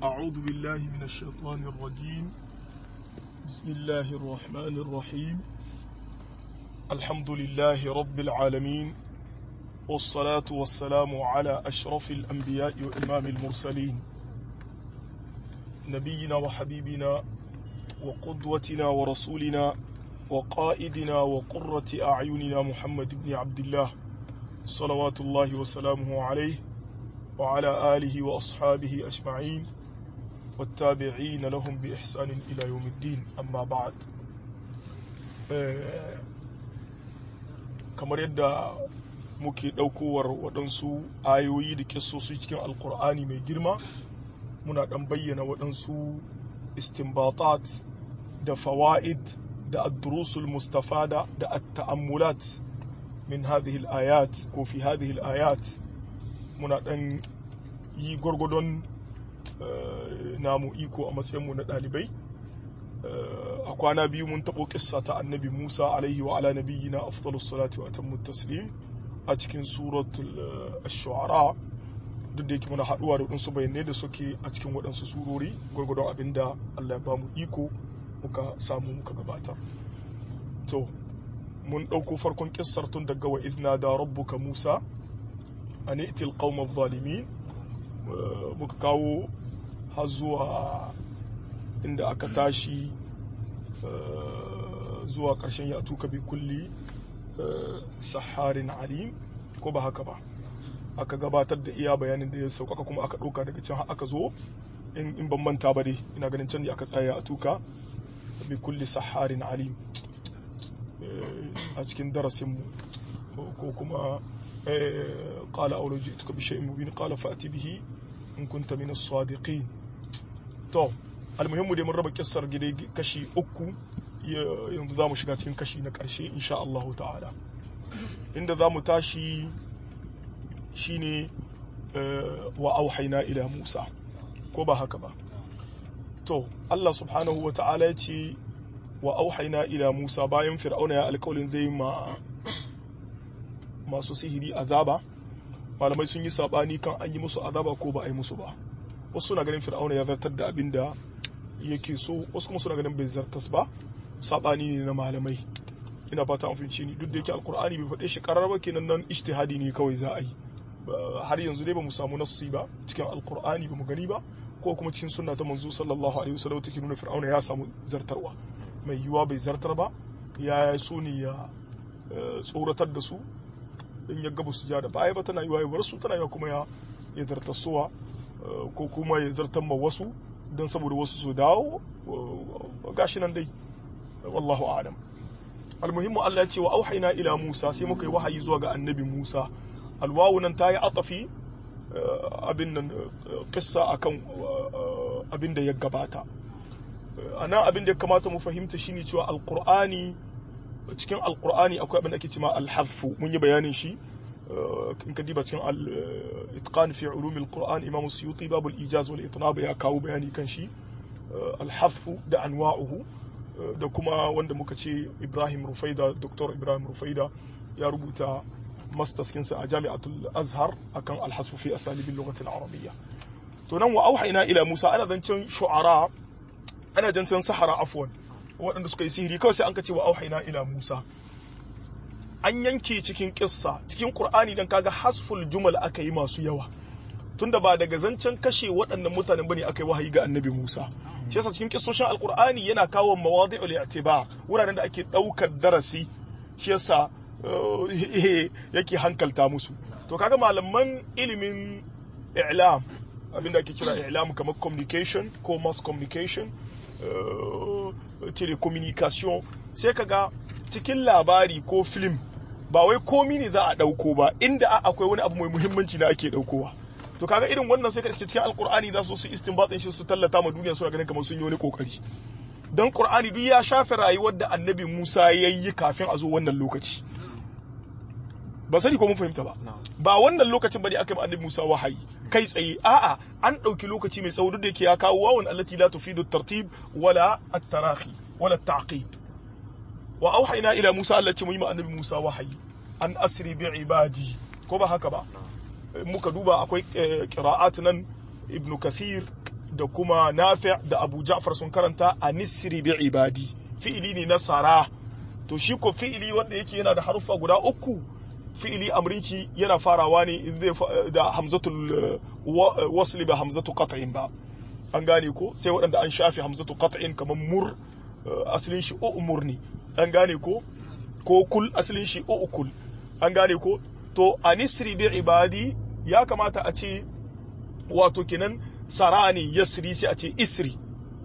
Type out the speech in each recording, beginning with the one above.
أعوذ بالله من الشيطان الرجيم بسم الله الرحمن الرحيم الحمد لله رب العالمين والصلاة والسلام على أشرف الأنبياء وإمام المرسلين نبينا وحبيبنا وقدوتنا ورسولنا وقائدنا وقرة أعيننا محمد بن عبد الله صلوات الله وسلامه عليه وعلى آله وأصحابه أجمعين والتابعين لهم بإحسان إلى يوم الدين أما بعد kamar yadda muke ɗaukowar waɗansu ayoyi da kissosu cikin alkur'ani mai girma muna ɗan bayyana waɗansu istimbatat da fawa'id da addurusul mustafada da at-ta'ammulat min hadhihi al-ayat ko fi hadhihi al-ayat muna ɗan yi gwargwadon namu iko a matsayinmu na ɗalibai a kwana biyu mun taɓo ƙissa ta annabi musa alaihi wa ala nabiyyina afdalus salati wa atammu taslim a cikin suratul ash-shu'ara duk da yake muna haɗuwa da waɗansu bayanai da suke a cikin waɗansu surori gwargwadon abin da Allah ya ba mu iko muka samu muka gabatar to mun ɗauko farkon ƙissar tun daga wa idna da rabbuka musa an itil qaumaz zalimin muka kawo har zuwa inda aka tashi zuwa ƙarshen ya tuka bi kulli saharin alim ko ba haka ba aka gabatar da iya bayanin da ya sauƙaƙa kuma aka ɗauka daga can aka zo in ban manta ba dai ina ganin can ne aka tsaya a tuka bi kulli saharin alim a cikin darasinmu ko kuma قال أولو جئتك بشيء مبين قال فأتي به in kunta min as-sadiqin to almuhimmu dai mun raba kissar gida kashi uku yanzu zamu shiga cikin kashi na karshe insha Allah ta'ala inda zamu tashi shine wa auhayna ila Musa ko ba haka ba to Allah subhanahu wa ta'ala ya ce wa auhayna ila Musa bayan fir'auna ya alƙawarin zai ma masu sihiri azaba malamai sun yi sabani kan an yi musu azaba ko ba a yi musu ba wasu suna ganin fir'auna ya zartar da abin da yake so wasu kuma suna ganin bai zartas ba sabani ne na malamai ina fata an fahimci ni duk da yake alkur'ani bai faɗe shi karar ba kenan nan ijtihadi ne kawai za a yi har yanzu dai ba mu samu nassi ba cikin alkur'ani ba mu gani ba ko kuma cikin sunna ta manzo sallallahu alaihi wasallam take nuna fir'auna ya samu zartarwa mai yiwuwa bai zartar ba ya so ne ya tsoratar da su in ya gaba su ja da baya ba tana yiwa ya bar su tana yiwa kuma ya ya zartasuwa ko kuma ya zartar ma wasu don saboda wasu su dawo gashi nan dai wallahu a'lam almuhimmu Allah ya ce wa auhayna ila Musa sai muka yi wahayi zuwa ga annabi Musa alwawu nan ta yi atafi abin nan kissa akan abin da ya gabata ana abin da ya kamata mu fahimta shine cewa alqur'ani cikin alkur'ani akwai abin da ake cewa alhaffu mun yi bayanin shi in ka diba cikin al-itqan fi ulum al-qur'an imam suyuti babu al-ijaz wal itnab ya kawo bayani kan shi alhaffu da anwa'uhu da kuma wanda muka ce Ibrahim Rufaida Dr. Ibrahim Rufaida ya rubuta masters kinsa a Jami'atul Azhar akan al-hasfu fi asalib al-lughah al-arabiyya to nan wa auhayna ila Musa ana zancen shu'ara ana zancen sahara afwan waɗanda suka yi sihiri kawai sai an kace wa auhaina ila Musa an yanke cikin kissa cikin Qur'ani dan kaga hasful jumal aka yi masu yawa tunda ba daga zancen kashe waɗannan mutanen bane aka yi wahayi ga Annabi Musa shi yasa cikin kissoshin Alqur'ani yana kawo mawadi'ul i'tibar wuraren da ake ɗaukar darasi shi yasa yake hankalta musu to kaga malaman ilimin i'lam abinda ake kira i'lam kamar communication ko mass communication telecommunication sai ka ga cikin labari ko film ba wai komi ne za a ɗauko ba inda akwai wani abu mai muhimmanci na ake ɗaukowa to kaga irin wannan sai ka iske cikin alkur'ani za su su istinbatin shi su tallata ma duniya suna ganin kamar sun yi wani kokari dan qur'ani duk ya shafe rayuwar da annabi Musa ya yi kafin a zo wannan lokaci ba sani ko mun fahimta ba ba wannan lokacin bane aka yi annabi Musa wahayi kai tsaye a'a an ɗauki lokaci mai tsawo duk da yake ya kawo wawan allati la tufidu tartib wala at-tarahi wala at-taqib wa auhayna ila Musa allati muyi annabi Musa wahayi an asri bi ibadi ko ba haka ba muka duba akwai qira'at nan ibn kathir da kuma nafi' da abu ja'far sun karanta a nisri bi ibadi fi'ili ne na sara to shi ko fi'ili wanda yake yana da haruffa guda uku fi'ili amrinci yana farawa ne in zai da hamzatul wasli ba hamzatu qat'in ba an gane ko sai waɗanda an shafe hamzatu qat'in kamar mur asalin shi umur ne an gane ko ko kul asalin shi ukul an gane ko to anisri bi ibadi ya kamata a ce wato kenan sarani yasri sai a ce isri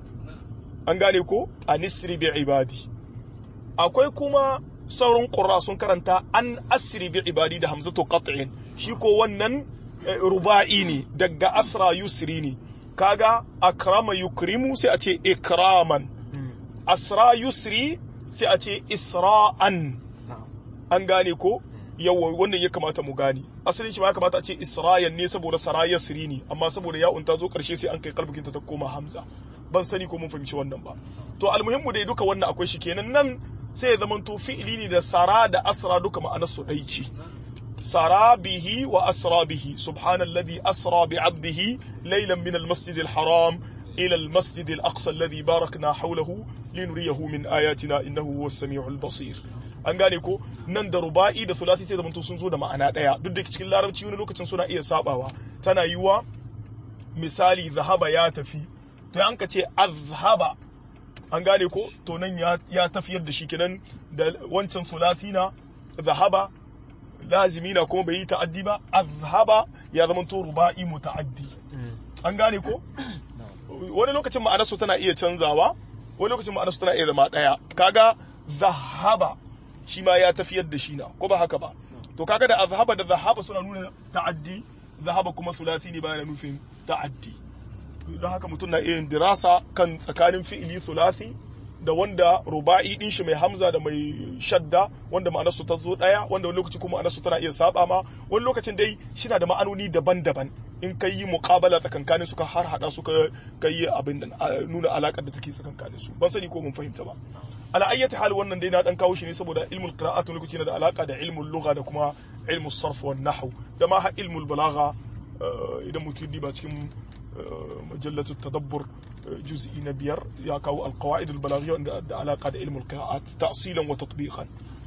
an gane ko anisri bi ibadi akwai kuma sauran qurra sun karanta an asri bi ibadi da hamzatu qat'in shi ko wannan ruba'i ne daga asra yusri ne kaga akrama yukrimu sai a ce ikraman asra yusri sai a ce isra'an an gane ko yawa wannan ya kamata mu gane asalin shi ma ya kamata a ce isra'an ne saboda sara yasri ne amma saboda ya'un ta zo karshe sai an kai kalbukin ta koma hamza ban sani ko mun fahimci wannan ba to almuhimmu dai duka wannan akwai shi kenan nan sai ya zamanto fi'ili ne da sara da asra duka ma'anar su ɗai ce سرى به وأسرى به سبحان الذي أسرى بعبده ليلا من المسجد الحرام إلى المسجد الأقصى الذي باركنا حوله لنريه من آياتنا إنه هو السميع البصير an gane ko nan da ruba'i da sulasi sai zamanto sun zo da ma'ana ɗaya duk da cikin larabci wani lokacin suna iya sabawa tana yiwa misali zahaba ya tafi to an ka ce azhaba an gane ko to nan ya tafiyar da shi kenan da wancan sulasi na zahaba lazimi na kuma bai yi ta'addi ba azhaba ya zama to ruba'i muta'addi an gane ko wani lokacin ma'anarsu tana iya canzawa wani lokacin ma'anarsu tana iya zama daya kaga zahaba shi ma ya tafiyar da shi na ko ba haka ba to kaga da azhaba da zahaba suna nuna ta'addi zahaba kuma sulasi ne bayan nufin ta'addi don haka mutum na iya dirasa kan tsakanin fi'ili sulasi da wanda ruba'i din shi mai hamza da mai shadda wanda ma'anarsu ta zo daya wanda wani lokaci kuma ma'anarsu tana iya saba ma wani lokacin dai shina da ma'anoni daban-daban in kai yi muqabala tsakankanin su ka har hada su ka yi abin da nuna alakar da take tsakankanin su ban sani ko mun fahimta ba ala ayyati hal wannan dai na dan kawo shi ne saboda ilmul qira'at lokaci yana da alaka da ilmul lugha da kuma ilmul sarf wan nahw da ma ha ilmul balagha idan mutum ba cikin mujallatu tadabbur juz'i na biyar ya kawo alqawaid albalaghiyya da alaka da ilmul qira'at ta'silan wa tatbiqan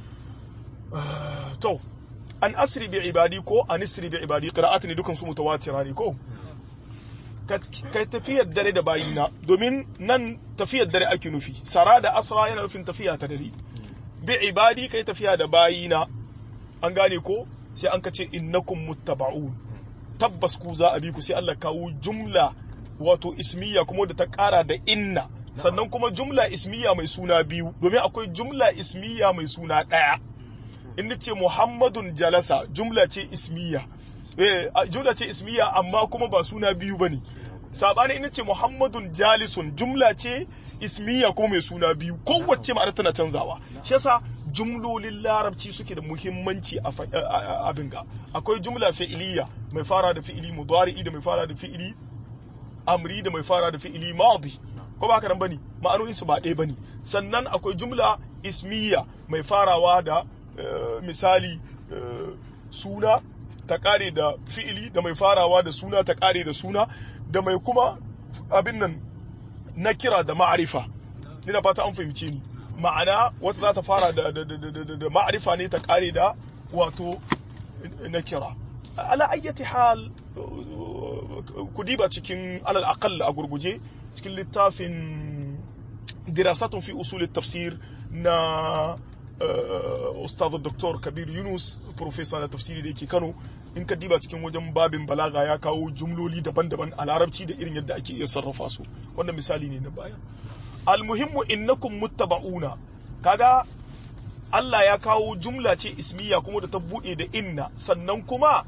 to an asri bi ibadi ko an asri bi ibadi qira'at ne dukan su mutawatira ne ko kai tafiyar dare da bayina domin nan tafiyar dare ake nufi sara da asra yana nufin tafiya ta dare bi ibadi kai tafiya da bayina an gane ko sai an kace innakum muttaba'un tabbas ku za a bi ku sai Allah kawo jumla wato ismiya kuma da ta kara da inna sannan kuma jumla ismiya mai suna biyu domin akwai jumla ismiya mai suna ɗaya in ce muhammadun jalasa jumla ce ismiya eh jumla ce ismiya amma kuma ba suna biyu bane sabani in ce muhammadun jalisun jumla ce ismiya kuma mai suna biyu kowace ma'ana tana canzawa shi yasa jumlolin larabci suke da muhimmanci a abin ga akwai jumla fi'iliya mai fara da fi'ili mudari'i da mai fara da fi'ili amri da mai fara da fi'ili madi ko ba nan bane ma'anonin su ba ɗaya bane sannan akwai jumla ismiya mai farawa da misali suna ta kare da fi'ili da mai farawa da suna ta kare da suna da mai kuma abin nan na kira da ma'arifa ina fata an fahimce ni ma'ana wata za ta fara da da ma'arifa ne ta kare da wato na kira ala ayyati hal ku diba cikin alal aqall a gurguje cikin littafin dirasatun fi usul tafsir na ustaz dr kabir yunus professor na tafsiri da yake kano in ka diba cikin wajen babin balaga ya kawo jumloli daban-daban a larabci da irin yadda ake iya sarrafa su wannan misali ne na baya almuhimmu innakum muttaba'una kaga Allah ya kawo jumla ce ismiya kuma da ta bude da inna sannan kuma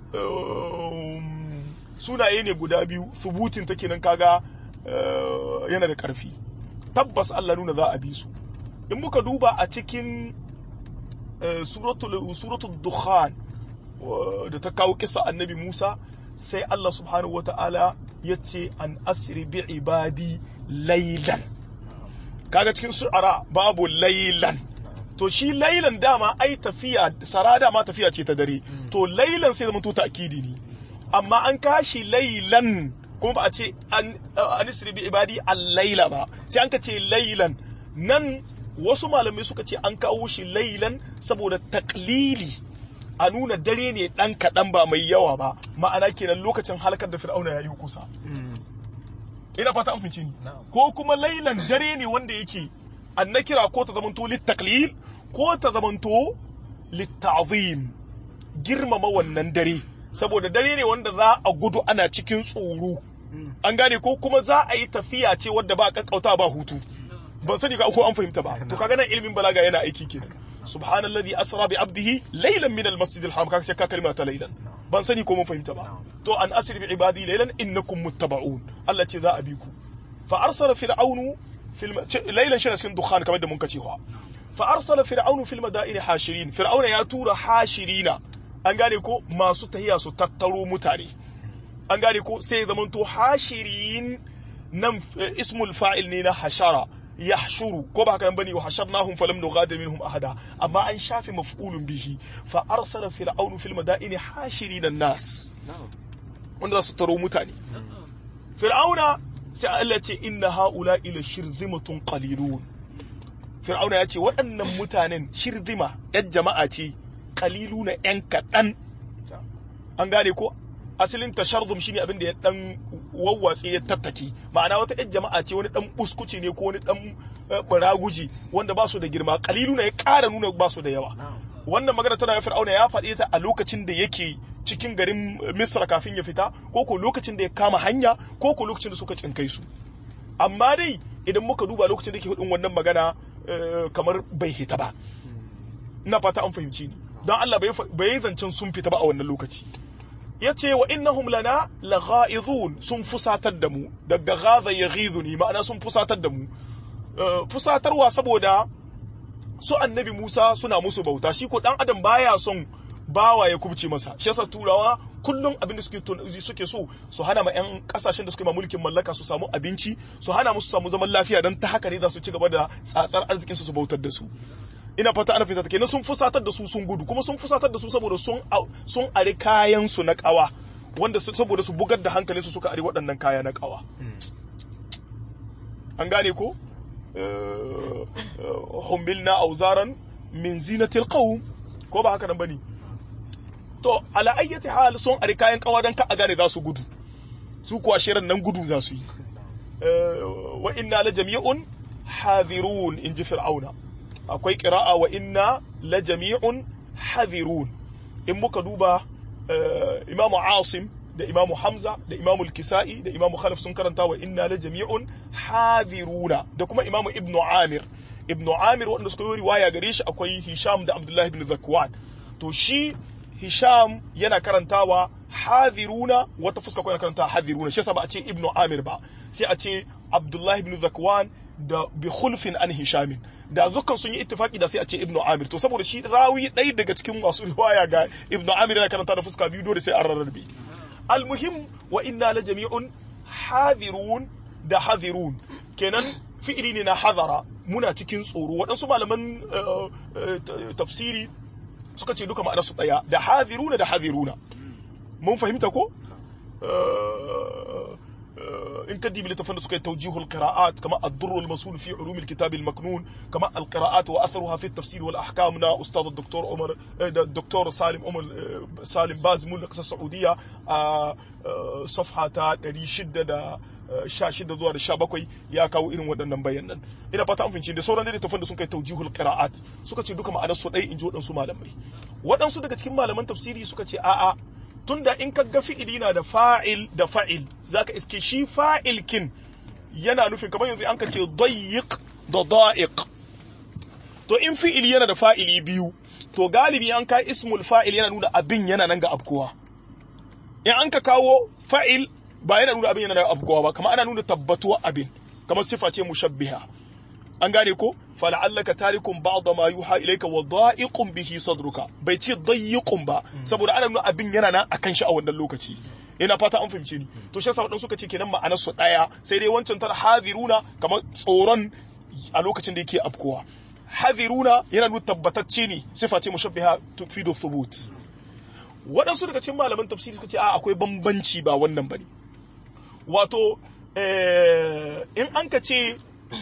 sunaye ne guda biyu subutin take nan kaga yana da karfi tabbas Allah nuna za a bi su in muka duba a cikin suratul dukhan da ta kawo kisa annabi Musa sai Allah subhanahu wata'ala ya ce an asiri bi ibadi laylan kaga cikin su'ara babu laylan to shi laylan dama ai tafiya sara dama tafiya ce ta dare to laylan sai zama to ta'kidi ne amma an kashi laylan kuma ba a ce an anisri bi ibadi al-laila ba sai an ka ce laylan nan wasu malamai suka ce an kawo shi laylan saboda taklili a nuna dare ne dan kaɗan ba mai yawa ba ma'ana kenan lokacin halakar da fir'auna ya yi kusa ina fata an finci ni ko kuma lailan dare ne wanda yake an na kira ko ta zamanto littaklil ko ta zamanto littazim girmama wannan dare saboda dare ne wanda za a gudu ana cikin tsoro an gane ko kuma za a yi tafiya ce wadda ba kakkauta ba hutu ban sani ka ko an fahimta ba to kaga nan ilimin balaga yana aiki kenan subhanallazi asra bi abdihi laylan min almasjid alharam kaga sai ka kalma ta laylan ban sani ko mun fahimta ba to an asri bi ibadi laylan innakum muttaba'un Allah ce za a bi ku fa arsala fir'aunu fil laylan shi cikin dukhan kamar da mun kace fa fa arsala fir'aunu fil madaini hashirin fir'auna ya tura hashirina an gane ko masu tahiya su tattaro mutane an gane ko sai zamanto hashirin nan ismul fa'il ne na hashara yahshuru ko ba haka nan bane wa hasharnahum falam nughadir minhum ahada amma an shafe maf'ulun bihi fa arsala fir'aunu fil madaini hashirin an-nas wanda su taro mutane fir'auna sai Allah ce inna haula ila shirzimatun qalilun fir'auna ya ce waɗannan mutanen shirzima yan jama'a ce qaliluna yan kaɗan an gane ko asalin tasharzum shine abin da ya dan wawwatse ya tattaki ma'ana wata yan jama'a ce wani dan buskuci ne ko wani dan baraguji wanda ba su da girma kalilu ya ƙara nuna ba su da yawa wannan magana tana fir'auna ya faɗi ta a lokacin da yake cikin garin misra kafin ya fita ko ko lokacin da ya kama hanya ko ko lokacin da suka cinkai su amma dai idan muka duba lokacin da yake hudin wannan magana kamar bai hita ba ina fata an fahimci ni don Allah bai yi zancen sun fita ba a wannan lokaci ya ce wa innahum lana lagha'izun sun fusatar da mu daga ghaza yaghizuni ma'ana sun fusatar da mu fusatarwa saboda su annabi Musa suna musu bauta shi ko dan adam baya son bawa ya kubce masa shi yasa turawa kullum abin da suke suke so su hana ma yan kasashen da suke ma mulkin mallaka su samu abinci su hana musu samu zaman lafiya don ta haka ne za su ci gaba da tsatsar arzikin su su bautar da su ina fata ana fita kenan sun fusatar da su sun gudu kuma sun fusatar da su saboda sun sun ari kayan su na kawa wanda saboda su bugar da hankalinsu suka ari waɗannan kaya na kawa an gane ko humilna auzaran min zinatil qawm ko ba haka nan bane to ala ayyati hal sun ari kayan kawa dan ka a gane za su gudu su kuwa shirin nan gudu za su yi wa inna la jami'un hadirun in ji fir'auna akwai ƙira'a wa inna la jami'un hadirun in muka duba imamu asim da imamu hamza da imamu kisa'i da imamu khalif sun karanta wa inna la jami'un hadiruna da kuma imamu ibnu amir ibnu amir wanda suka yi riwaya gare shi akwai hisham da abdullahi ibn zakwan to shi hisham yana karantawa hadiruna wata fuska ko yana karanta hadiruna shi yasa ba a ce ibnu amir ba sai a ce abdullahi ibn zakwan da bi khulfin an hishamin da dukkan sun yi ittifaki da sai a ce ibnu amir to saboda shi rawi ɗaya daga cikin masu riwaya ga ibnu amir yana karanta da fuska biyu dole sai an rarrabe almuhim wa inna la jami'un hadirun da hadirun kenan fi'ili ne na hadara muna cikin tsoro waɗansu malaman tafsiri suka ce duka ma'anar su ɗaya da hadiruna da hadiruna mun fahimta ko in ka dibi littafin da suka yi taujihul qira'at kama ad-durr al-masul fi ulum al-kitab al-maknun kama al-qira'at wa atharuha fi at-tafsir wal ahkam na ustad dr Umar da dr Salim Umar Salim Bazmul da kasar Saudiya a safha ta 616 zuwa da 17 ya kawo irin waɗannan bayanan ina fata an fahimci da sauran littafin da sun kai taujihul qira'at suka ce duka ma'anar su ɗaya in ji waɗansu malamai waɗansu daga cikin malaman tafsiri suka ce a'a tunda in ka ga fi'ili na da fa'il da fa'il zaka iske shi fa'il kin yana nufin kamar yanzu an ka ce dayyiq da da'iq to in fi'ili yana da fa'ili biyu to galibi an kai ismul fa'il yana nuna abin yana nan ga abkuwa in an ka kawo fa'il ba yana nuna abin yana nan ga abkuwa ba kamar ana nuna tabbatuwa abin kamar sifa ce mushabbiha an gane ko fala'allaka tarikun ba'da ma yuha ilayka wa da'iqun bihi sadruka bai ce dayyiqun ba saboda ana nuna abin yana nan akan shi a wannan lokaci ina fata an fahimce ni to shi yasa wadan suka ce kenan ma'anar su daya sai dai wancan tar hadiruna kamar tsoron a lokacin da yake afkowa hadiruna yana nuna tabbatacce ne sifa ce mushabbiha tufidu thubut waɗansu daga cikin malaman tafsiri suka ce a akwai bambanci ba wannan bane wato in an ka ce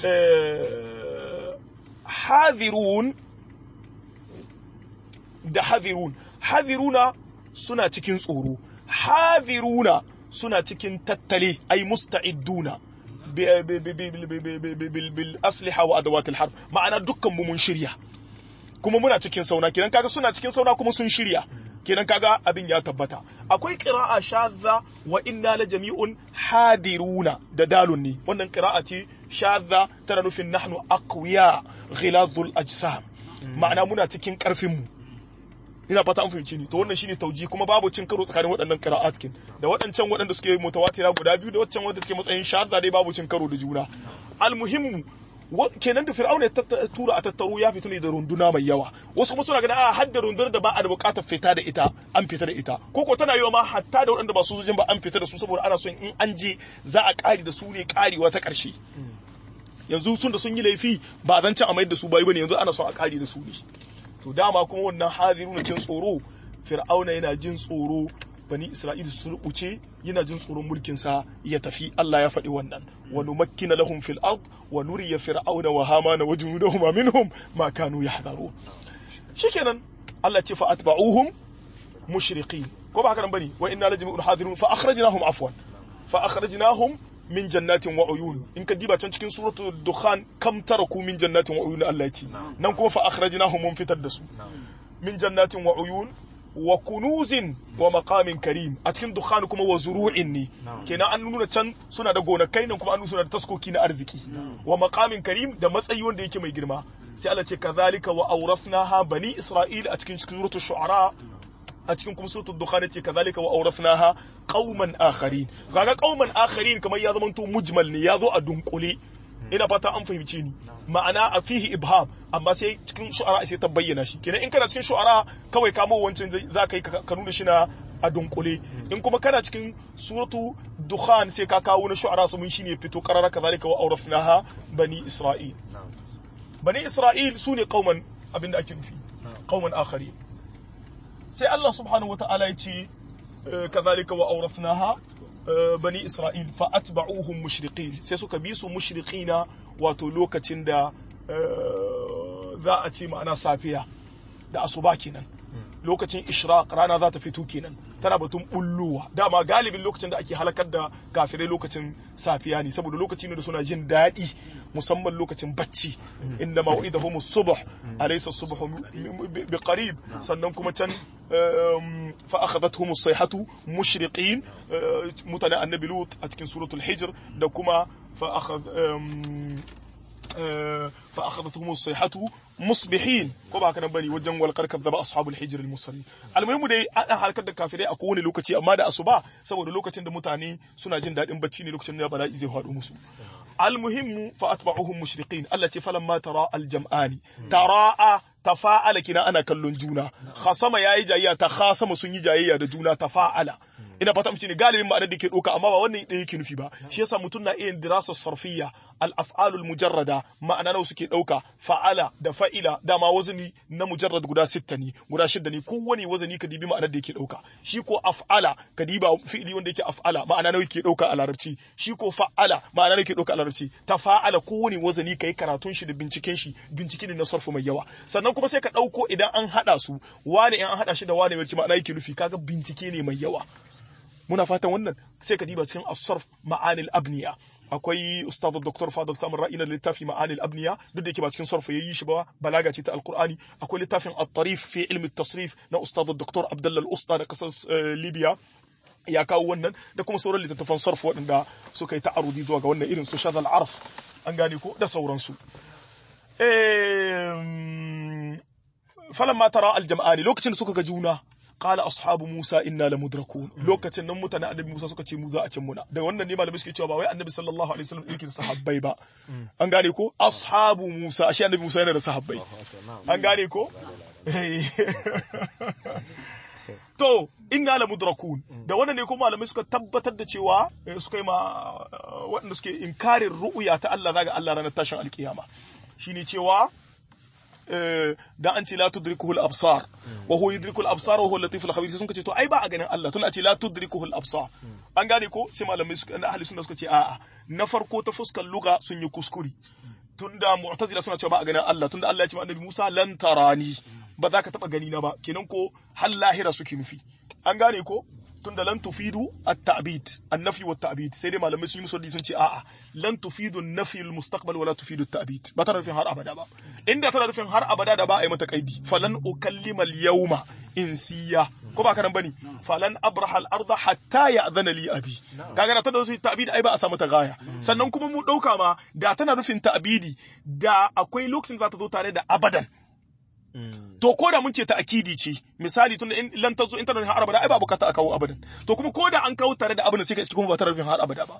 hadirun da hadirun hadiruna suna cikin tsoro hadiruna suna cikin tattale ai musta'idduna bil asliha wa adawatil harb ma'ana dukkan mu mun shirya kuma muna cikin sauna kenan kaga suna cikin sauna kuma sun shirya kenan kaga abin ya tabbata akwai qira'a shadza wa inna la jami'un hadiruna da dalun ne wannan qira'a ce shadza tana nufin nahnu aqwiya ghiladul ajsam ma'ana muna cikin karfin mu ina fata an fahimci ni to wannan shine tauji kuma babu cin karo tsakanin waɗannan qira'at kin da waɗancan waɗanda suke mutawatira guda biyu da waɗancan wanda suke matsayin shadza dai babu cin karo da juna almuhimmu kenan da fir'auna ya tura a tattaro ya fita ne da runduna mai yawa wasu kuma suna ganin a hadda rundunar da ba a da bukatar fita da ita an fita da ita ko ko tana yiwa ma hatta da waɗanda ba su sojin ba an fita da su saboda ana son in an je za a ƙari da su ne ƙarewa ta ƙarshe yanzu sun da sun yi laifi ba zan can a mayar da su bayi bane yanzu ana son a ƙari da su ne to dama kuma wannan hadiru na kin tsoro fir'auna yana jin tsoro bani isra'ila su rubuce yana jin tsoron mulkin sa ya tafi Allah ya faɗi wannan wa numakkina lahum fil ard wa nuriya fir'auna wa hamana wa junudahum minhum ma kanu yahdharu shikenan Allah ce fa atba'uhum mushriqin ko ba haka nan bane wa inna lajmi'un hadirun fa akhrajnahum afwan fa akhrajnahum min jannatin wa uyun in ka diba can cikin suratul dukhan kam taraku min jannatin wa uyun Allah ya ce nan kuma fa akhrajnahum mun fitar da su min jannatin wa uyun wa kunuzin wa maqamin karim a cikin dukhan kuma wa zuru'in ne kenan an nuna can suna da gonakai nan kuma an nuna suna da taskoki na arziki wa maqamin karim da matsayi wanda yake mai girma sai Allah ce kazalika wa awrafnaha bani isra'il a cikin suratul shu'ara a cikin kuma suratul dukhan ce kazalika wa awrafnaha qauman akharin kaga qauman akharin kamar ya zama to mujmal ne ya zo a dunkule ina fata an fahimce ni ma'ana a fihi ibham amma sai cikin shu'ara sai ta bayyana shi kenan in kana cikin shu'ara kawai kamo wancan za ka yi ka nuna shi na a dunkule in kuma kana cikin suratu dukhan sai ka kawo na shu'ara su mun shine fito qarara kazalika wa awrafnaha bani isra'il bani isra'il sune qauman abinda ake nufi qauman akharin sai Allah subhanahu wata'ala ya ce kazalika wa awrafnaha bani Isra'il fa atba'uhum mushriqin sai suka bi su mushriqina wato lokacin da za a ce ma'ana safiya da asuba kenan lokacin ishraq rana za ta fito kenan tana batun bullowa dama galibin lokacin da ake halakar da kafirai lokacin safiya ne saboda lokaci ne da suna jin daɗi musamman lokacin bacci inda maw'idahum subh alaysa subhu bi qarib sannan kuma can fa akhadathum as-sayhatu mushriqin mutane annabi lut a cikin suratul hijr da kuma fa akhadh fa akhadathum as-sayhatu musbihin ko ba haka nan bane wajen walqar kadzaba ashabul hijr al-musallin almuhimu dai an halakar da kafirai a kowane lokaci amma da asuba saboda lokacin da mutane suna jin dadin bacci ne lokacin da bala'i zai faɗo musu almuhimmu fa atba'uhum mushriqin Allah ce falamma tara al-jam'ani tara'a tafa'ala kina ana kallon juna khasama yayi jayayya ta khasama sun yi jayayya da juna tafa'ala ina fata mace ne galibin ma'anar da ke ɗauka amma ba wannan ɗaya yake nufi ba shi yasa mutum na iya dirasa sarfiyya al-af'alul mujarrada ma'ana nawa suke ɗauka fa'ala da fa'ila dama wazani na mujarrad guda sitta ne guda shidda ne kowane wazani ka dibi ma'anar da yake ɗauka shi ko af'ala ka diba fi'ili wanda yake af'ala ma'ana nawa yake ɗauka a larabci shi ko fa'ala ma'ana nawa yake ɗauka a larabci tafa'ala kowane wazani kai karatun shi da binciken shi bincike ne na sarfu mai yawa sannan kuma sai ka ɗauko idan an haɗa su wane in an haɗa shi da wane mai ma'ana yake nufi kaga bincike ne mai yawa muna fatan wannan sai ka diba cikin asarf ma'anil abniya akwai ustaz dr fadl samar ra'ina littafi ma'anil abniya duk da yake ba cikin sarf yayi shi ba balaga ce ta alqur'ani akwai littafin at-tarif fi ilmi at-tasrif na ustaz dr abdullah al-usta da kasar libya ya kawo wannan da kuma sauran littattafan sarf waɗanda suka yi ta'arudi zuwa ga wannan irin su shadal arf an gane ko da sauransu falamma tara al-jam'ani lokacin da suka ga juna qala ashabu Musa inna lamudrakun lokacin nan mutane annabi Musa suka ce mu za a cin muna da wannan ne malamai suke cewa ba wai annabi sallallahu alaihi wasallam yake da sahabbai ba an gane ko ashabu Musa ashe annabi Musa yana da sahabbai an gane ko to inna lamudrakun da wannan ne kuma malamai suka tabbatar da cewa suka yi ma waɗanda suke inkarin ru'uya ta Allah zaga Allah ranar tashin alkiyama shine cewa da an ce la tudrikuhu al-absar wa huwa yudriku al-absar wa huwa al-latif al-khabir sun ce to ai ba a ganin Allah tun a ce la tudrikuhu al-absar an gane ko sai malamai suka na ahli sunna suka ce a'a na farko ta fuskar lugha sun yi kuskure tunda mu'tazila suna cewa ba a ganin Allah tunda Allah ya ce ma annabi Musa lan tarani ba za ka taba gani na ba kenan ko hal lahira suke nufi an gane ko tunda lan tufidu at-ta'bid an-nafi wa at-ta'bid sai dai malamai sun yi musu sun ce a'a lan tufidu an-nafi al-mustaqbal wa la tufidu at-ta'bid ba tana nufin har abada ba inda tana nufin har abada da ba a yi mata kaidi falan ukallima al-yawma insiya ko ba karan bane falan abraha al-ardha hatta ya'dhana li abi kaga da tana nufin ta'bid ai ba a samu ta gaya sannan kuma mu dauka ma da tana nufin ta'bidi da akwai lokacin da za ta zo tare da abadan to ko da mun ce ta akidi ce misali tunda in lan tazo in tana har abada ai ba bukata a kawo abadan to kuma ko da an kawo tare da abin sai ka kuma ba tare da har abada ba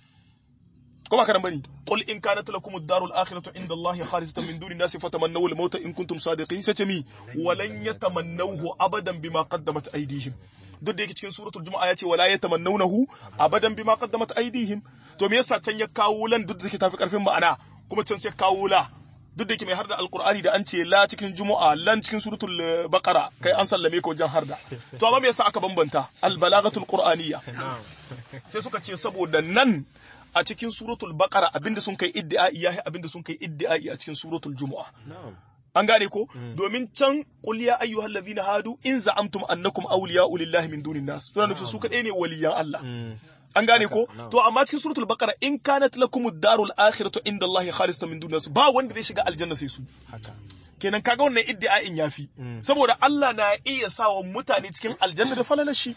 ko ba ka bane qul in kanat lakum ad-darul akhiratu inda Allah khalisatan min duni nasi fatamannaw al-mauta in kuntum sadiqin sai ce mi walan yatamannawhu abadan bima qaddamat aydihim duk da yake cikin suratul juma'a ya ce wala yatamannawnahu abadan bima qaddamat aydihim to me yasa can ya kawo lan duk da take tafi karfin ma'ana kuma can sai kawo la duk da yake mai harda alkur'ani da an ce la cikin juma'a lan cikin suratul baqara kai an sallame ka wajen harda to amma me yasa aka bambanta albalagatul qur'aniyya sai suka ce saboda nan a cikin suratul baqara abinda sun kai iddi'ai yahi abinda sun kai iddi'ai a cikin suratul juma'a an gane ko domin can qul ya ayyuhal ladhina hadu in za'amtum annakum awliya'u lillahi min dunin nas suna nufin su kadai ne waliyan Allah an gane ko to amma cikin suratul baqara in kanat lakum ad-darul akhiratu inda Allah khalisatan min dunas ba wanda zai shiga aljanna sai su kenan kaga wannan iddia'in yafi saboda Allah na iya sawa mutane cikin aljanna da falalar shi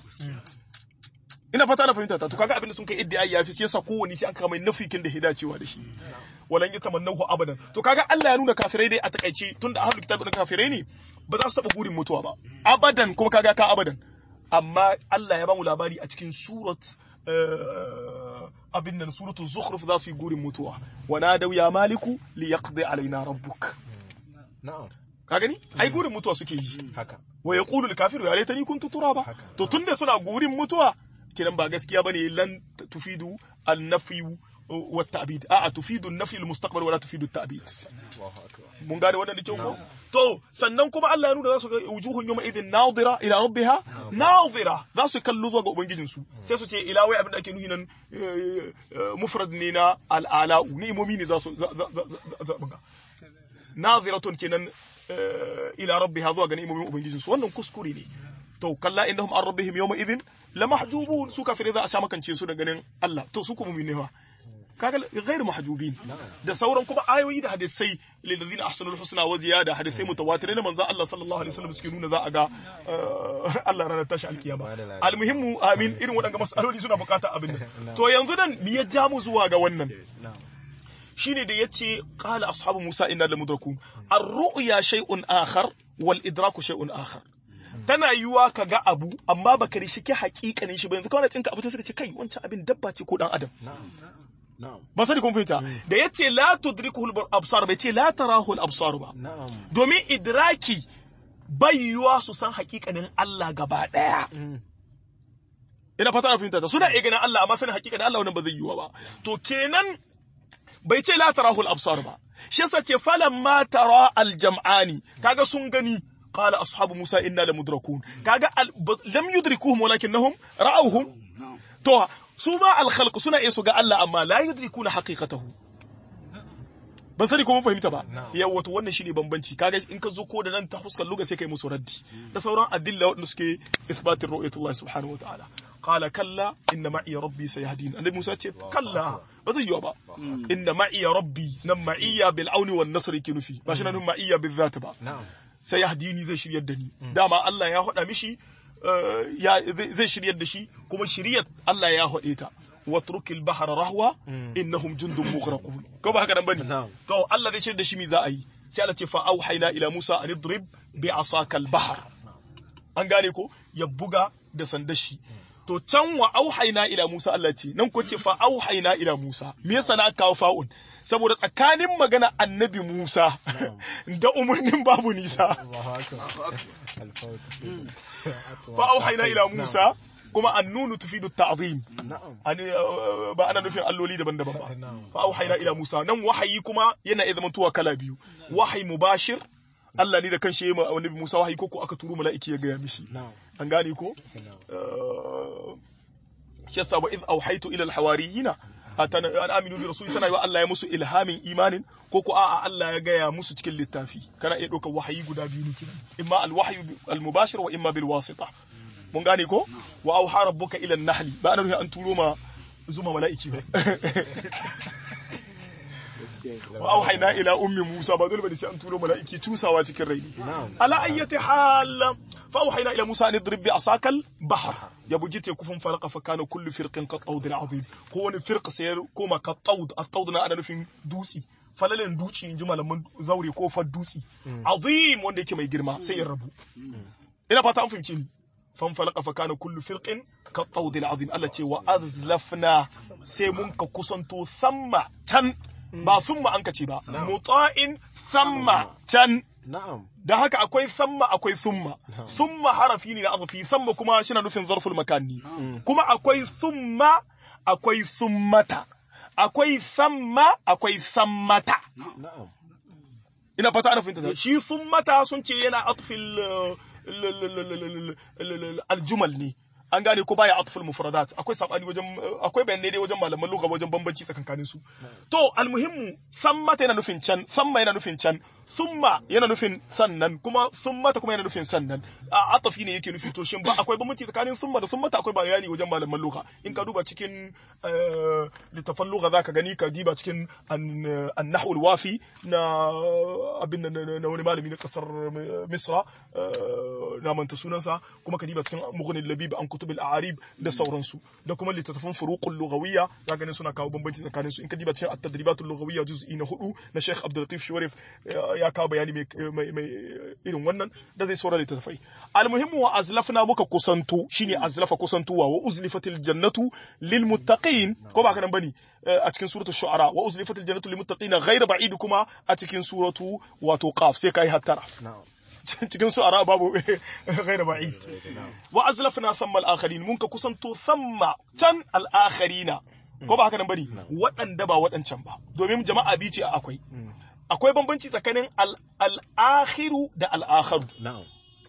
ina fata na fahimta ta to kaga abin da sun kai iddi'ai yafi sai yasa kowani sai an kama nafikin da hidacewa da shi walan yatamannahu abadan to kaga Allah ya nuna kafirai dai a takaice tunda ahlul kitabi da kafirai ne ba za su taba burin mutuwa ba abadan kuma kaga ka abadan amma Allah ya ba mu labari a cikin surat abin nan suratu zukhruf za su yi gurin mutuwa wa nadaw ya maliku li yaqdi alaina rabbuk ka gani ai gurin mutuwa suke yi haka wa yaqulu al-kafiru ya laitani kuntu turaba to tunda suna gurin mutuwa kiran ba gaskiya bane lan tufidu an-nafy wa at-ta'bid a'a tufidu an-nafy al-mustaqbal wa la tufidu at-ta'bid mun gane wannan da kyau ko to sannan kuma Allah ya nuna za su ga wujuhun yawma idhin nadira ila rabbiha nadira za su kallo zuwa ga ubangijin su sai su ce ila wai abin da ake nuhi nan mufrad ne na al'ala ni'imomi ne za su za nadiratun kenan ila rabbiha zuwa ga ni'imomin ubangijin su wannan kuskure ne to kalla innahum an rabbihim yawma idhin lamahjubun su kafirai za a sha makance su da ganin Allah to su kuma ne fa kaga ghairu mahjubin da sauran kuma ayoyi da hadisai lil ladina ahsanul husna wa ziyada hadisai mutawatirai na manzo Allah sallallahu alaihi wasallam suke nuna za a ga Allah ranar tashi alkiyama almuhimmu amin irin waɗanga masaloli suna bukata abin nan to yanzu nan me ya ja mu zuwa ga wannan shine da yace qala ashabu musa inna lamudrakun ar-ru'ya shay'un akhar wal idraku shay'un akhar tana yiwuwa ka ga abu amma baka rishike hakikanin shi ba yanzu kawai cinka abu ta suka ce kai wancan abin dabba ce ko dan adam ba sani kun fahimta da yace la tudrikuhu al-absar bai ce la tarahu al-absar ba domin idraki bai yiwuwa su san hakikanin Allah gaba daya ina fata na fahimta suna iya ganin Allah amma sanin hakikanin Allah wannan ba zai yiwuwa ba to kenan bai ce la tarahu al-absar ba shi yasa ce falamma tara al-jam'ani kaga sun gani قال أصحاب موسى إنا لمدركون كاغا لم يدركوهم ولكنهم رأوهم تو سوما الخلق سنة إيسو قال الله أما لا يدركون حقيقته ban sani ko mun fahimta ba yawa wato wannan shine bambanci kaga in ka zo ko da nan ta fuskar luga sai kai musu raddi da sauran adilla wanda suke isbatin ru'yatullah subhanahu wa ta'ala qala kalla inna ma'i rabbi sayahdin annabi Musa ce kalla ba zai yiwa ba inna ma'i rabbi nan ma'iyya bil auni wan nasri ki nufi ba shi nan ma'iyya bil zat ba sai ya hadini zai shiryar da ni dama Allah ya haɗa mishi zai shiryar da shi kuma shiryar Allah ya haɗe ta watruk al-bahra rahwa innahum jundun mughraqun ko ba haka nan bane to Allah zai shiryar da shi mi za a yi sai Allah ce fa auhayna ila Musa an idrib bi asaka al-bahr an gane ko ya buga da sandar shi to can wa auhayna ila Musa Allah ce nan ko ce fa auhayna ila Musa me yasa na kawo fa'un saboda tsakanin magana annabi Musa da umarnin babu nisa fa auhayna ila Musa kuma annunu tufidu ta'zim ba ana nufin alloli daban-daban ba fa auhayna ila Musa nan wahayi kuma yana iya zama tuwa kala biyu wahayi mubashir Allah ne da kanshi ya yi ma annabi Musa wahayi ko ko aka turo mala'iki ya gaya mishi na'am an gane ko na'am Eh, shi yasa wa iz auhaitu ila alhawariyina atana an aminu bi rasuli tana yi wa Allah ya musu ilhamin imanin ko ko a'a Allah ya gaya musu cikin littafi kana iya ɗaukar wahayi guda biyu ne kenan imma alwahyu almubashir wa imma bil wasita mun gane ko wa auha rabbuka ila an-nahli ba ana nufin an turo ma zuma mala'iki ba wa auhayna ila ummi musa ba dole bane sai an turo mala'iki cusawa cikin rai na'am على أي حال فأوحينا إلى موسى أن اضرب بعصاك البحر يا بوجيت يكفون فرق فكان كل فرق كالطود العظيم هو فرق سير كوما كالطود الطود أنا نفين دوسي falalin duci in ji malaman zaure ko far dutsi azim wanda yake mai girma sai ya rabu ina fata an fahimci ni fan falaka fa kana kullu firqin ka tawdil azim Allah ce wa azlafna sai mun ka kusanto samma can ba summa an ka ce ba muta'in samma can na'am da haka akwai samma akwai summa summa harafi ne na azafi samma kuma shi na nufin zarful makanni kuma akwai summa akwai summata akwai samma akwai sammata na'am ina fata ana fahimta shi summata sun ce yana atfil aljumal ne an gane ko baya atful mufradat akwai sabani wajen akwai bayanai dai wajen malaman lugha wajen bambanci tsakankanin su to almuhimmu sammata yana nufin can samma yana nufin can summa yana nufin sannan kuma summata kuma yana nufin sannan a atafi ne yake nufi to shin ba akwai bambanci tsakanin summa da summata akwai bayani wajen malaman lugha in ka duba cikin eh, littafan lugha zaka gani ka diba cikin an- an-nahwu al-wafi na abin nan na na wani malami na kasar misra eh, na manta sunansa kuma ka diba cikin mughni labib an kutub al-a'arib da sauransu da kuma littattafan furuqul lughawiyya zaka gani suna kawo bambanci tsakanin su in ka diba cikin at-tadribat al-lughawiyya juz'i na hudu na Sheikh Abdul Latif Shuwarif eh, ya kawo bayani mai mai- mai irin wannan da zai saurara littattafai almuhimmu wa azlafna muka kusanto shine azlafa kusantuwa wa uzlifatil jannatu lil muttaqin ko ba kanan bane eh, a cikin suratul shu'ara wa uzlifatil jannatu lil muttaqin ghayr ba'id kuma a cikin suratu wato qaf sai kai hattara na'am cikin su ara babu ghayr ba'id wa azlafna thamma al-akharin mun ka kusanto thamma can al-akharina ko ba haka nan bane waɗanda ba waɗancan ba domin jama'a biyu ce akwai akwai bambanci tsakanin al- al-akhiru da al-akharu na'am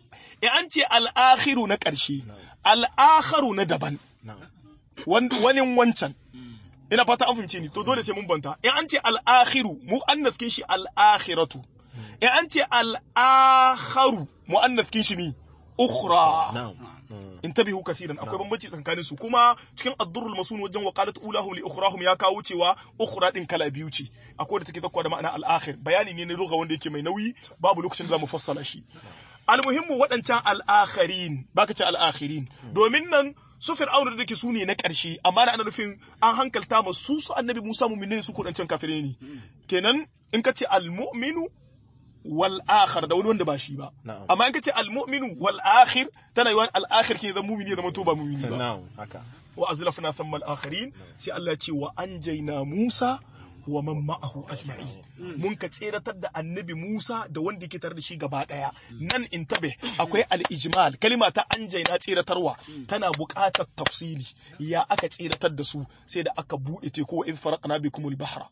in an ce al-akhiru na ƙarshe al-akharu na daban na'am wan- wani wancan ina fata an fahimce ni to dole sai mun banta in an ce al-akhiru mu annaskin shi al-akhiratu in an ce al-akharu mu annaskin shi ni ukhra na'am Mm. intabihu kathiran akwai bambanci tsakanin su kuma cikin ad-durrul masun wajen waqalat ulahum li ukhrahum ya kawo cewa ukhra din kala biyu ce akwai da take zakwa da ma'ana al-akhir bayani ne na lugha wanda yake mai nauyi babu lokacin da zamu fassala shi almuhimmu waɗancan al-akhirin baka ce al-akhirin domin nan su fir'auna da ke su ne na ƙarshe amma da ana nufin an hankalta ma su su annabi Musa mu'minin su kudancan kafirai ne kenan in ka ce al-mu'minu wal akhir da wani wanda ba shi ba Na'am. amma in ka ce al mu'minu wal akhir tana yiwa al akhir ke zama mu'mini ya zama to ba mu'mini ba na'am haka wa azlafna thamma al akhirin sai Allah ya ce wa anjayna Musa wa man ma'ahu ajma'in mun ka tseratar da annabi Musa da wanda yake tare da shi gaba daya nan intabe akwai al ijmal kalima ta anjayna tseratarwa tana buƙatar tafsili ya aka tseratar da su sai da aka bude teku wa idh faraqna bikumul bahra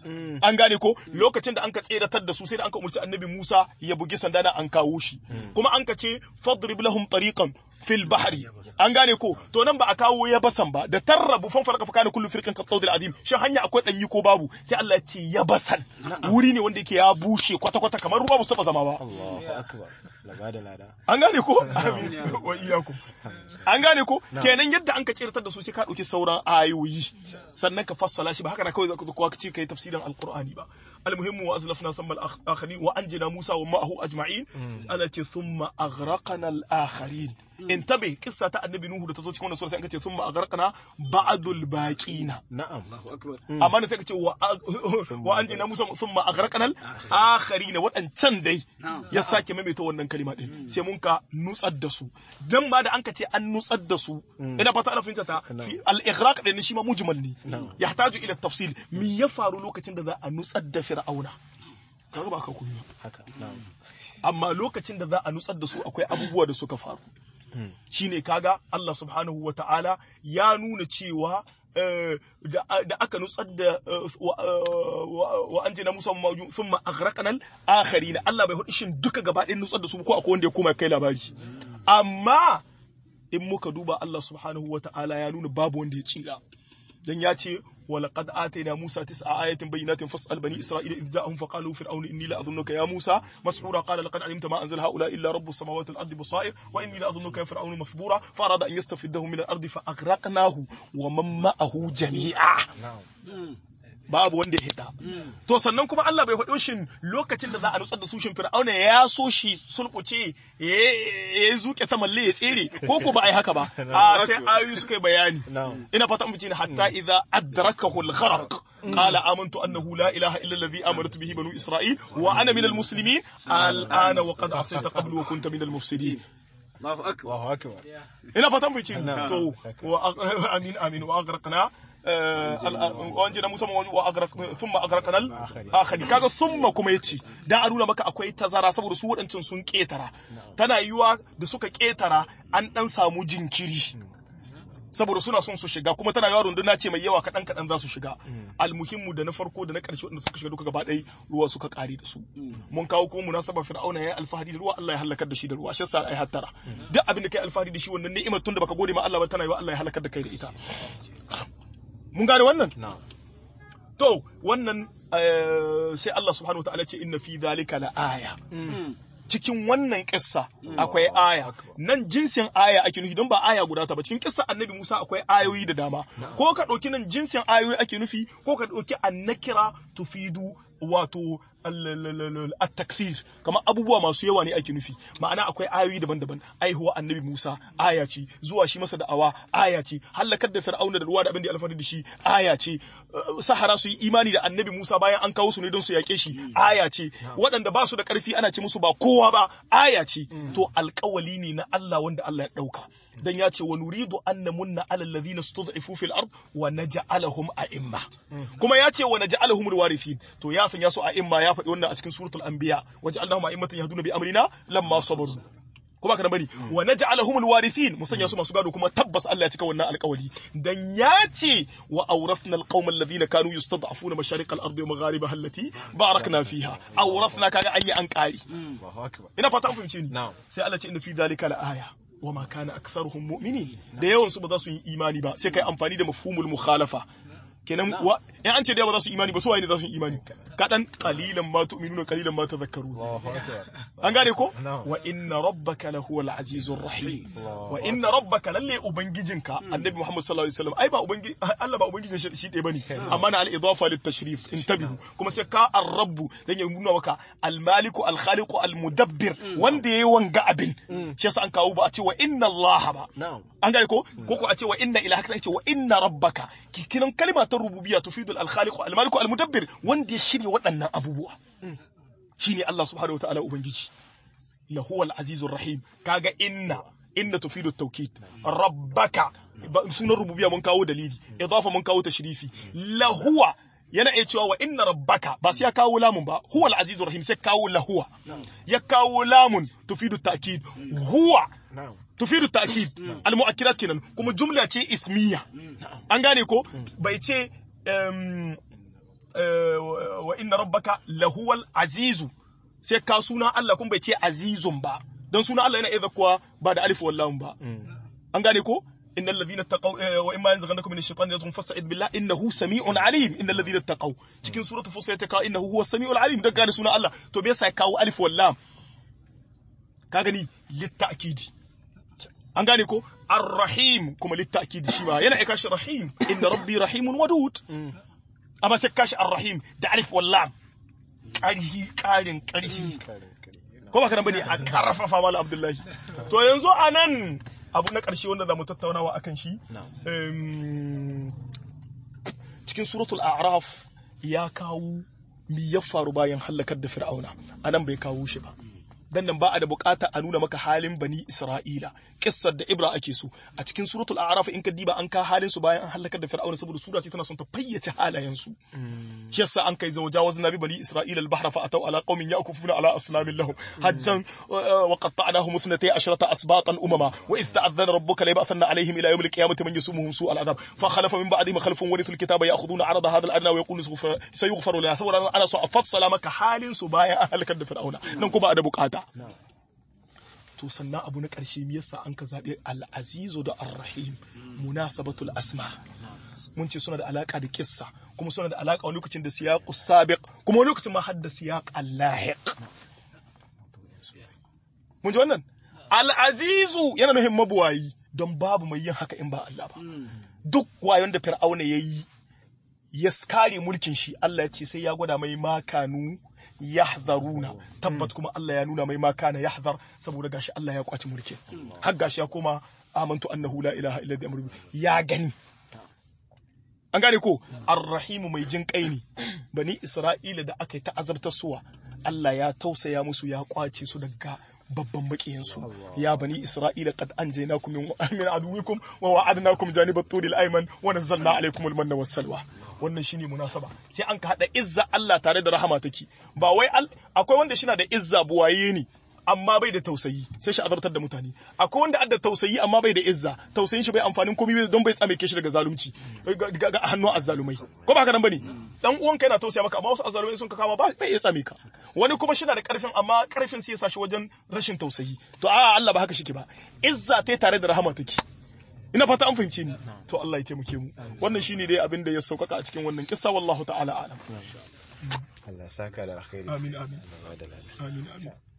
an gane ko lokacin da an ka tseratar da su sai da an ka umarci annabi Musa ya bugi sanda na an kawo shi kuma an ka ce fadrib lahum tariqan fil bahri an gane ko to nan ba a kawo ya basan ba da tarrabu fan farqa fa kana kullu firqin ka tawdil azim shin hanya akwai danyi ko babu sai Allah ya ce ya basan wuri ne wanda yake ya bushe kwata kwata kamar ruwa ba su taba zama ba Allahu akbar laba da lada an gane ko amin wa iyyakum an gane ko kenan yadda an ka tseratar da su sai ka dauki sauran ayoyi sannan ka fassala shi ba haka na kawai zaka zo ka ce kai tafsirin alqur'ani ba المهم وازلفنا ثم الاخرين وانجينا موسى ومعه اجمعين التي ثم اغرقنا الاخرين انتبه قصه النبي نوح da tazo cikin wannan sura sai an ce thumma aghraqna ba'dul baqina na'am amma ne sai ka ce wa wa anjina musa thumma aghraqna al-akharin wadancan dai ya sake maimaita wannan kalima din sai mun ka nutsar da su dan ba da an ka ce an nutsar da su ina fata ana fahimta ta fi al-ighraq din shi ma mujmal ne yahtaju ila tafsil mi ya faru lokacin da za a nutsar da fir'auna kaga ba ka kunya haka na'am amma lokacin da za a nutsar da su akwai abubuwa da suka faru shine kaga Allah subhanahu wa ta'ala ya nuna cewa eh, da da aka nutsar da eh, wa- eh, wa wa an jina musa mawju thumma aghraqna al-akharin Allah bai hudu shin duka gaba ɗayan nutsar da su ko akwai wanda ya koma kai labari amma in muka duba Allah subhanahu wa ta'ala ya nuna babu wanda ya tsira dan ya ce ولقد آتينا موسى تسع آيات بينات فاسأل بني إسرائيل إذ جاءهم فقالوا فرعون إني لأظنك يا موسى مسحورا قال لقد علمت ما أنزل هؤلاء إلا رب السماوات والأرض بصائر وإني لأظنك يا فرعون مثبورا فأراد أن يستفدهم من الأرض فأغرقناه ومن معه جميعا babu wanda ya hita to sannan kuma Allah bai faɗo shin lokacin da za a nutsar da su shin Fir'auna ya so shi sulkuce ya ya zuke ta malle ya tsere ko ko ba ai haka ba a sai ayoyi suka yi bayani Na'am. ina fata mu ne hatta idza adrakahu al-gharq qala amantu annahu la ilaha illa alladhi amanat bihi banu isra'il wa ana min al-muslimin al-ana wa qad asayta qablu wa kunta min al-mufsidin Allahu akbar. Allahu akbar. ina fatan bai ce Na'am. to wa amin amin wa agraqna wanje na musamman wa agraqna thumma agraqna al-akhari kaga thumma kuma yace dan a nuna maka akwai tazara saboda su waɗancan sun ketara tana yiwa da suka ketara an dan samu jinkiri saboda suna son su shiga kuma tana yawa runduna ce mai yawa kaɗan kaɗan za su shiga almuhimmu da na farko da na ƙarshe wanda suka shiga duka gaba ɗaya ruwa suka ƙare da su mun kawo kuma munasabar fir'auna ya yi alfahari da ruwa Allah ya halakar da shi da ruwa shi yasa ai hattara duk abin da kai alfahari da shi wannan ni'imar tun da baka gode ma Allah ba tana yawa Allah ya halakar da kai da ita mun gane wannan Na'am. to wannan eh, sai Allah subhanahu wa ta'ala ce inna fi dhalika la aya cikin wannan kissa akwai aya nan jinsin aya ake nufi don ba aya guda ta ba cikin kissa annabi Musa akwai ayoyi da dama ko ka ɗauki nan jinsin ayoyi ake nufi ko ka ɗauki annakira tufidu wato at-takfir kamar abubuwa masu yawa ne ake nufi ma'ana akwai ayoyi daban-daban aihuwa annabi Musa aya ce zuwa shi masa da'awa aya ce halakar da fir'auna da ruwa da abin da ya alfahari da shi aya ce uh, sahara su yi imani da annabi Musa bayan an kawo su ne don su yake shi aya ce waɗanda ba su da ƙarfi ana ce musu ba kowa ba aya ce to alƙawali ne na Allah wanda Allah ya ɗauka dan ya ce wa nuridu an namunna ala alladhina stud'ifu fil ard wa naj'alahum a'imma kuma ya ce wa naj'alahum alwarithin to ya sanya su a'imma ya faɗi wannan a cikin suratul anbiya waj'alnahum a'immatan yahduna bi amrina lamma sabaru kuma ka bari wa naj'alahum alwarithin mu sanya su masu gado kuma tabbas Allah ya cika wannan alƙawari dan ya ce wa awrathna alqawma alladhina kanu yustad'afuna mashariq al-ardi wa magharibaha allati barakna fiha awrathna kaga an yi an ƙari Allahu akbar. ina fata an fahimce ni Na'am. sai Allah ce inna fi dhalika la-aya wa ma kana aktharuhum mu'minin da yawan su ba za su yi imani ba sai kai amfani da mafhumul mukhalafa kenan wa in an ce da ba za su yi imani ba su waye ne za su yi imani kadan qalilan ma tu'minuna qalilan ma tadhakkarun Allahu akbar. an gane ko Na'am. wa inna rabbaka lahuwal azizur rahim Allahu wa inna rabbaka lalle ubangijinka annabi muhammad sallallahu alaihi wasallam ai ba ubangiji Allah ba ubangijin shi shi ɗaya bane amma na al-idafa lit tashrif intabihu kuma sai ka ar-rabb dan ya nuna maka al-maliku al-khaliqu al-mudabbir wanda yayi wanga abin shi yasa an kawo ba a ce wa inna Allah ba Na'am. an gane ko ko ko a ce wa inna ilahaka sai a ce wa inna rabbaka kinan kalma ta rububiyya tufidul al-khaliqu al-maliku al-mudabbir wanda ya shirya waɗannan abubuwa shine Allah subhanahu wataala ubangiji lahuwal azizur rahim kaga inna inna tufidu tawkid rabbaka ba- sunan rububiyya mun kawo dalili idafa mun kawo tashrifi lahuwa yana iya cewa wa inna rabbaka ba sai ya kawo lamun ba huwal azizur rahim sai kawo lahuwa ya kawo lamun tufidu ta'kid huwa Na'am. tufidu ta'kid al-mu'akkidat kenan kuma jumla ce ismiya an gane ko bai ce em, eh, wa inna rabbaka lahuwal azizu sai ka suna Allah kuma bai ce azizun ba don suna Allah yana iya kuwa ba da alif wallahu ba an gane ko innal ladhina taqaw eh, wa imma yanzaghannakum min ash-shaytani yazghun fasta'id billah innahu sami'un alim innal ladhina taqaw cikin suratu fussilat ta kawo innahu huwas sami'ul alim dan gane suna Allah to me yasa ya kawo alif wallahu ka gani litta'kidi an gane ko ar-rahim kuma litta'kidi shi ma yana aika shi rahim inna rabbi rahimun wadud amma sai kashi ar-rahim da alif wallam ƙarhi ƙarin ƙarhi ko ba kana bane a karfafa mala abdullahi to yanzu a nan abu na ƙarshe wanda za mu tattaunawa akan shi Na'am. em, cikin suratul a'raf ya kawo mi ya faru bayan halakar da fir'auna a nan bai kawo shi ba dan nan ba a da bukata a nuna maka halin bani Isra'ila kissar da Ibra ake so a cikin suratul a'raf in ka diba an ka halin su bayan an halakar da Fir'auna saboda sura ce tana son ta fayyace halayen su shi yasa an kai zawajawaz nabi bani Isra'ila al-bahra fa ataw ala qaumin ya'kufuna ala aslamin lahum hajjan wa qatta'nahum ithnatay ashrata asbatan umama wa idh ta'adhana rabbuka la yab'athanna alaihim ila yawm al-qiyamati man yasumuhum su'al adhab fa khalafa min ba'dihim khalfun warithul kitaba ya'khuduna 'arada hadha al-adna wa yaqulu sayughfaru lana saboda ana so a fassala maka halin su bayan an halakar da Fir'auna nan kuma a da bukata to sannan abu na ƙarshe me yasa an ka zaɓi al-azizu da ar-rahim munasabatul asma mun ce suna da alaka da kissa kuma suna da alaka wani lokacin da siyaqus sabiq kuma wani lokacin ma har da siyaq al-lahiq mun ji wannan al-azizu yana nufin mabuwayi don babu mai yin haka in ba Allah ba duk wayon da fir'auna yayi ya kare mulkin shi Allah ya ce sai ya gwada mai makanu yahzaruna tabbat kuma Allah ya nuna mai makana yahzar saboda gashi Allah ya kwaci mulkin har gashi ya koma amantu annahu la ilaha illa huwa ya gani an gane ko arrahimu mai jin kai ne bani isra'ila da aka yi ta azabtar suwa Allah ya tausaya musu ya kwace su daga babban makiyansu ya bani isra'ila qad anjaynakum min min aduwikum wa wa'adnakum janibat turil ayman wa nazzalna alaykum al-manna was-salwa wannan shine munasaba sai an ka hada izza Allah tare da rahama take ba wai akwai wanda shi na da izza buwaye ne amma bai da tausayi sai shi azabtar da mutane akwai wanda adda tausayi amma bai da izza tausayin shi bai amfanin komai don bai tsame shi daga zalunci ga hannun azzalumai ko ba haka nan bane dan uwan kai na tausaya maka amma wasu azzalumai sun ka kama ba bai iya tsame ka wani kuma shi na da karfin amma karfin sai ya sa shi wajen rashin tausayi to a Allah ba haka shi ke ba izza ta tare da rahama take ina fata an fahimce ni to Allah ya taimake mu wannan shine dai abin da ya saukaka a cikin wannan kissa wallahu ta'ala alam Allah saka da alkhairi amin amin amin amin